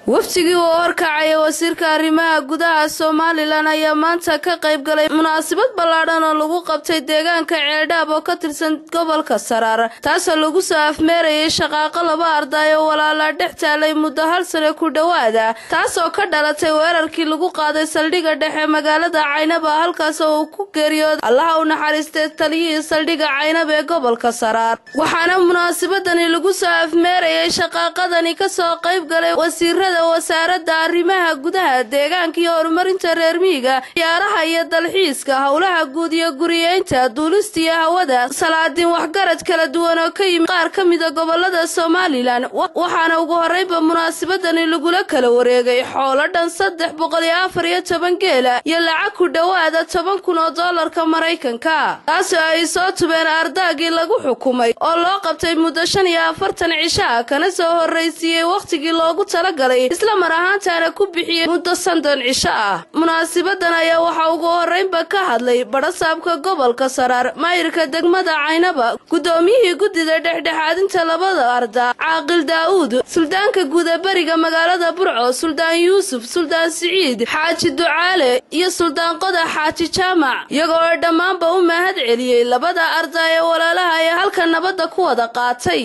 wafdigii uu horkacaya wasiirka arrimaha gudaha somalilan ayaa maanta ka qayb galay munaasabad ballaadhan oo lagu qabtay deegaanka ceeldhaab oo ka tirsan gobolka saraar taasoo lagu soo afmeerayay shaqaaqo laba arday oo walaalaa dhex taalay muddo hal sane ku dhowaada taasoo ka dhalatay weerarkii lagu qaaday saldhigga dhexe magaalada caynaba halkaas oo uu ku geeriyooday allaha u naxariistay taliyihii saldhigga caynab ee gobolka saraar waxaana munaasabadani lagu soo afmeerayay shaqaaqadani kasoo qayb galay wasiirada wasaaradda arrimaha gudaha deegaanka iyo horumarinta reer miyiga ciyaaraha iyo dalxiiska howlaha guud iyo guriyeynta duulista iyo hawada salaadiin waxgarad kala duwan oo ka yimid qaar ka mida gobolada somalilan waxaana ugu horreynba munaasabadani lagula kala wareegay xoolo dhan saddex boqol iyo afar iyo toban geela iyo lacag ku dhowaada toban kun oo doolarka maraykanka taasoo ay soo tubeen ardaagii lagu xukumay oo loo qabtay muddo shan iyo afartan cisho ah kana soo horraysiiyey wakhtigii loogu talagalay isla mar ahaantaana ku bixiyey muddo sandon cisho ah munaasibadan ayaa waxaa ugu horreynba ka hadlay badhasaabka gobolka saraar maayirka degmada caynaba guddoomiyihii guddida dhexdhexaadinta labada arda caaqil daa'uud suldaanka guuda beriga magaalada burco suldaan yuusuf suldaan siciid xaaji ducaale iyo suldaan qodax xaaji jaamac iyagoo oo dhammaanba u mahad celiyey labada arda ee walaalaha ee halka nabadda ku wada qaatay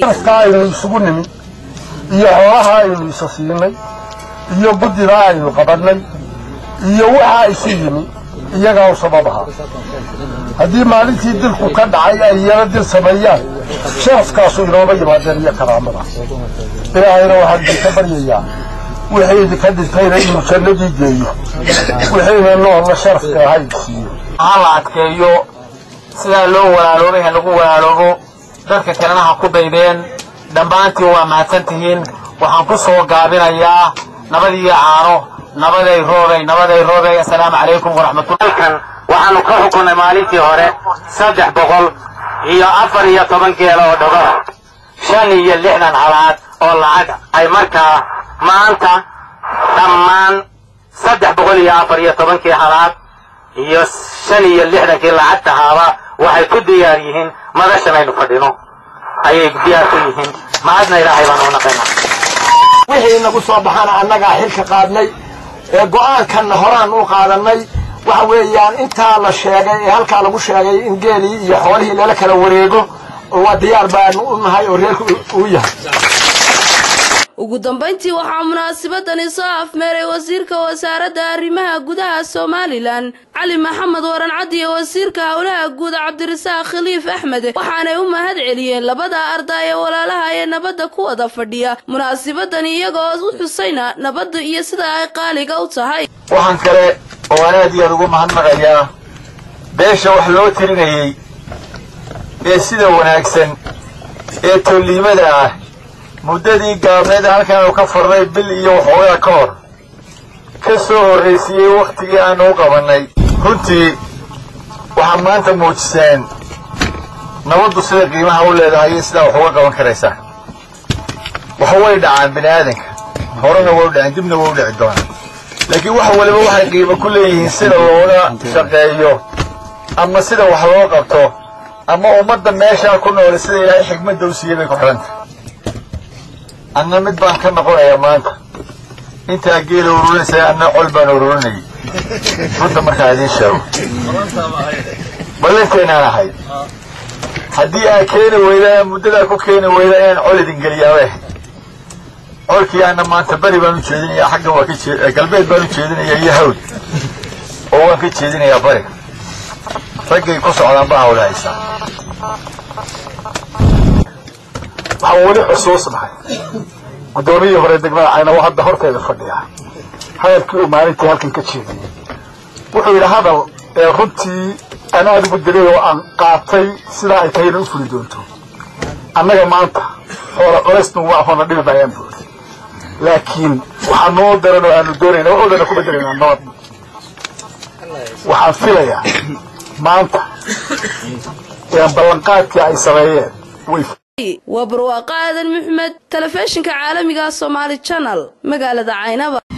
iyo xoolaha aynu isa siinay iyo guddida aynu qabannay iyo waxaa isu yimi iyagaa u sababaha haddii maalintii dilku ka dhacay ay iyana dil sameeyaan sharafkaasu inooma yimaadeen iyo karaamada ilaahayna waxaan idinka baryayaa wixii idinka dhintayna inuu jannadii geeyo wixiina noolna sharafka ahay siiyo ha la adkeeyo sidaa loo walaaloobay ha lagu walaaloobo dadka kalena ha ku daydeen dhammaantiin waa mahadsan tihiin waxaan ku soo gaabinayaa nabad iyo caano nabaday roobay nabaday roobay assalaamu calaykum waraxmatullah halkan waxaanu ka xukunnay maalintii hore saddex boqol iyo afar iyo toban geela oo dhogor shan iyo lixdan halaad oo lacag ay markaa maanta dhammaan saddex boqol iyo afar iyo tobankii halaad iyo shan iyo lixdankii lacagtahaaba waxay ku diyaar yihiin madashan aynu fadhino ayay diyaar ku yihiin mahadna ilaahay baan u naqaynaa wixii nagu soo baxana annagaa xilka qaadnay ee go'aankanna horaan u qaadannay waxa weeyaan intaa la sheegay ee halkaa lagu sheegay in geelii iyo xoolihii lala kala wareego waa diyaar baanu u nahay oo reerku uu yahay ugu dambayntii waxaa munaasabadani soo afmeeray wasiirka wasaaradda arrimaha gudaha somalilan cali maxamed warancad iyo wasiirka howlaha guud cabdirasaaq khaliif axmed waxaanay u mahad celiyeen labada arday ee walaalaha ee nabadda ku wada fadhiya munaasabadani iyagoo u xusayna nabadda iyo sida ay qaaliga u tahay waxaan kale oo aan aad iyo aad ugu mahadnaqayaa beesha wax loo tirinayey ee sida wanaagsan ee tolliimada ah muddadii gaabneed halkan uu ka furnay bil iyo waxoogaa ka hor ka soo horraysiiyey wakhtigii aanu u qabannay runtii waxaad maanta muujiseen nabaddu sida qiimaha u leedahay iyo sidaa wax uga qaban karaysaa wax way dhacaan bini aadanka horena way u dhaceen dibna way u dhici doonaan laakiin wax waliba waxay qiimo ku leeyihiin sida looga shaqeeyo ama sida wax loo qabto ama ummadda meeshaa ku noole sida ilaahay xigmadda u siiyey bay ku xidhanta anna mid baan ka noqonayaa maanta intaa geela ururinaysa anna col baan ururinayay runta markaa idiin sheego ballanteennaan ahayd haddii aa keeni weydaan muddadaa ku keeni weydaan inaan col idin geliyaabe colkii anna maanta beri baan u jeedinayaa xaggan waa ka jee galbeed baan u jeedinayaa iyo hawd oo waan ka jeedinayaa bariga raggay ku socdaan baa hawla haysaa waxaan weli xusuusnahay guddoomiyii hore degmada caynabo hadda horteeda fadhiya hadalkii uu maalintii halkan ka jeediyey wuxuu yidhi hadal ee runtii aan aada ugu dilay oo aan qaatay sidaa ay tahayna u fuli doonto annaga maanta xoola colaysnu waa hoona dhibi maayaan buuri laakiin waxaa noo daran oo aanu doonayna waxoodana ku bedelaynaa nabad waxaan filayaa maanta ee ballanqaadkii ay sameeyeen way waa barwaaqo aadan maxmed telefishinka caalamiga somaali janal magaalada caynaba